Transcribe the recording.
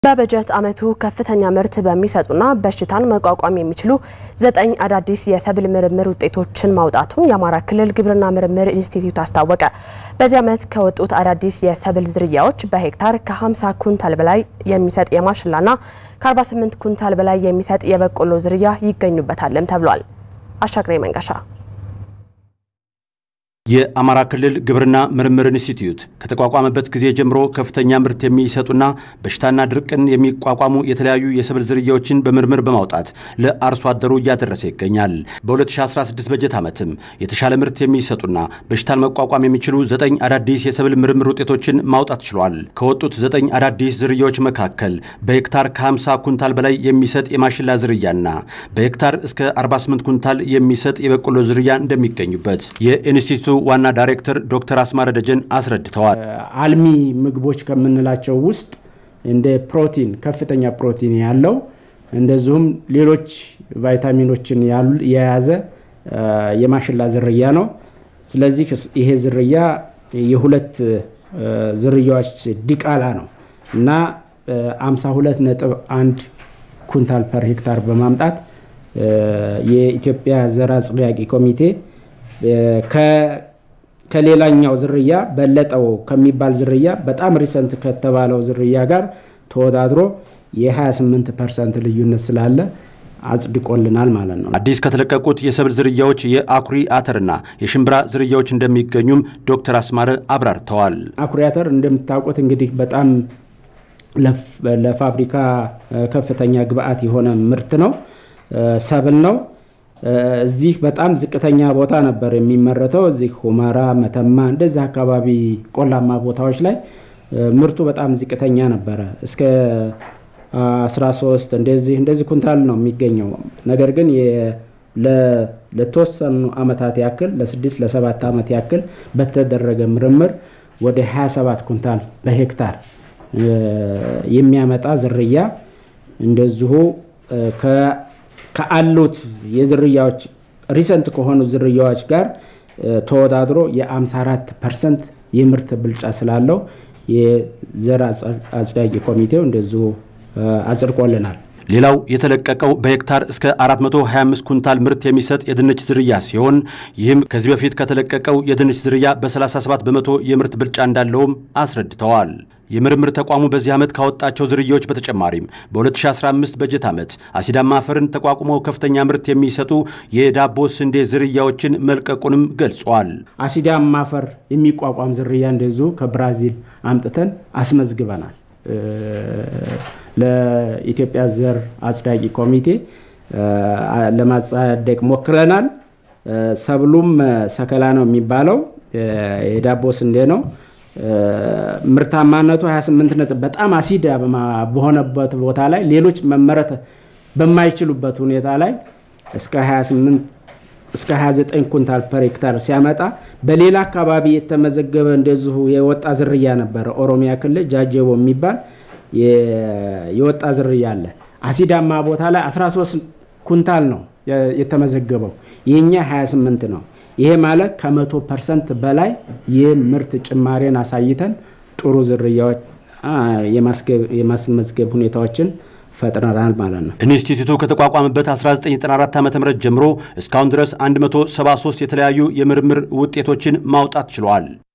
በበጀት ዓመቱ ከፍተኛ ምርት በሚሰጡና በሽታን መቋቋም የሚችሉ ዘጠኝ አዳዲስ የሰብል ምርምር ውጤቶችን ማውጣቱን የአማራ ክልል ግብርና ምርምር ኢንስቲትዩት አስታወቀ። በዚህ ዓመት ከወጡት አዳዲስ የሰብል ዝርያዎች በሄክታር ከ50 ኩንታል በላይ የሚሰጥ የማሽላና ከ48 ኩንታል በላይ የሚሰጥ የበቆሎ ዝርያ ይገኙበታልም ተብሏል። አሻግሬ መንገሻ የአማራ ክልል ግብርና ምርምር ኢንስቲትዩት ከተቋቋመበት ጊዜ ጀምሮ ከፍተኛ ምርት የሚሰጡና በሽታና ድርቅን የሚቋቋሙ የተለያዩ የሰብል ዝርያዎችን በምርምር በማውጣት ለአርሶ አደሩ እያደረሰ ይገኛል። በ2016 በጀት ዓመትም የተሻለ ምርት የሚሰጡና በሽታን መቋቋም የሚችሉ ዘጠኝ አዳዲስ የሰብል ምርምር ውጤቶችን ማውጣት ችሏል። ከወጡት ዘጠኝ አዳዲስ ዝርያዎች መካከል በሄክታር ከ50 ኩንታል በላይ የሚሰጥ የማሽላ ዝርያና በሄክታር እስከ 48 ኩንታል የሚሰጥ የበቆሎ ዝርያ እንደሚገኙበት የኢንስቲትዩቱ ዋና ዳይሬክተር ዶክተር አስማረ ደጀን አስረድተዋል። አልሚ ምግቦች ከምንላቸው ውስጥ እንደ ፕሮቲን ከፍተኛ ፕሮቲን ያለው እንደዚሁም ሌሎች ቫይታሚኖችን የያዘ የማሽላ ዝርያ ነው። ስለዚህ ይሄ ዝርያ የሁለት ዝርያዎች ዲቃላ ነው እና 52 ነጥብ 1 ኩንታል ፐር ሄክታር በማምጣት የኢትዮጵያ ዘር አጽዳቂ ኮሚቴ ከሌላኛው ዝርያ በለጠው ከሚባል ዝርያ በጣም ሪሰንት ከተባለው ዝርያ ጋር ተወዳድሮ የ28 ፐርሰንት ልዩነት ስላለ አጽድቆልናል ማለት ነው። አዲስ ከተለቀቁት የሰብል ዝርያዎች የአኩሪ አተርና የሽምብራ ዝርያዎች እንደሚገኙም ዶክተር አስማረ አብራርተዋል። አኩሪ አተር እንደምታውቁት እንግዲህ በጣም ለፋብሪካ ከፍተኛ ግብአት የሆነ ምርት ነው፣ ሰብል ነው። እዚህ በጣም ዝቅተኛ ቦታ ነበር የሚመረተው። እዚህ ሁመራ፣ መተማ እንደዚህ አካባቢ ቆላማ ቦታዎች ላይ ምርቱ በጣም ዝቅተኛ ነበረ። እስከ 13 እንደዚህ እንደዚህ ኩንታል ነው የሚገኘው። ነገር ግን ለተወሰኑ ዓመታት ያክል ለስድስት ለሰባት ዓመት ያክል በተደረገ ምርምር ወደ 27 ኩንታል በሄክታር የሚያመጣ ዝርያ እንደዚሁ ከአሉት የዝርያዎች ሪሰንት ከሆኑ ዝርያዎች ጋር ተወዳድሮ የ54 ፐርሰንት የምርት ብልጫ ስላለው የዘር አጽዳቂ ኮሚቴው እንደዚሁ አጽድቆልናል። ሌላው የተለቀቀው በሄክታር እስከ 425 ኩንታል ምርት የሚሰጥ የድንች ዝርያ ሲሆን ይህም ከዚህ በፊት ከተለቀቀው የድንች ዝርያ በ37 በመቶ የምርት ብልጫ እንዳለውም አስረድተዋል። የምርምር ተቋሙ በዚህ ዓመት ካወጣቸው ዝርያዎች በተጨማሪም በ2015 በጀት ዓመት አሲዳማ አፈርን ተቋቁመው ከፍተኛ ምርት የሚሰጡ የዳቦ ስንዴ ዝርያዎችን መልቀቁንም ገልጿል። አሲዳማ አፈር የሚቋቋም ዝርያ እንደዚሁ ከብራዚል አምጥተን አስመዝግበናል። ለኢትዮጵያ ዘር አጽዳቂ ኮሚቴ ለማጸደቅ ሞክረናል። ሰብሉም ሰከላ ነው የሚባለው የዳቦ ስንዴ ነው። ምርታማነቱ 28 ነጥብ በጣም አሲድ በሆነበት ቦታ ላይ ሌሎች መመረት በማይችሉበት ሁኔታ ላይ እስከ 28 እስከ 29 ኩንታል ፐር ሄክታር ሲያመጣ በሌላ አካባቢ የተመዘገበ እንደዚሁ የወጣ ዝርያ ነበረ። ኦሮሚያ ክልል ጃጀቦ የሚባል የወጣ ዝርያ አለ። አሲዳማ ቦታ ላይ 13 ኩንታል ነው የተመዘገበው። የኛ 28 ነው። ይሄ ማለት ከመቶ ፐርሰንት በላይ የምርት ጭማሬን አሳይተን ጥሩ ዝርያዎች የማስመዝገብ ሁኔታዎችን ፈጥረናል ማለት ነው። ኢንስቲትዩቱ ከተቋቋመበት 1994 ዓ ም ጀምሮ እስካሁን ድረስ 173 የተለያዩ የምርምር ውጤቶችን ማውጣት ችሏል።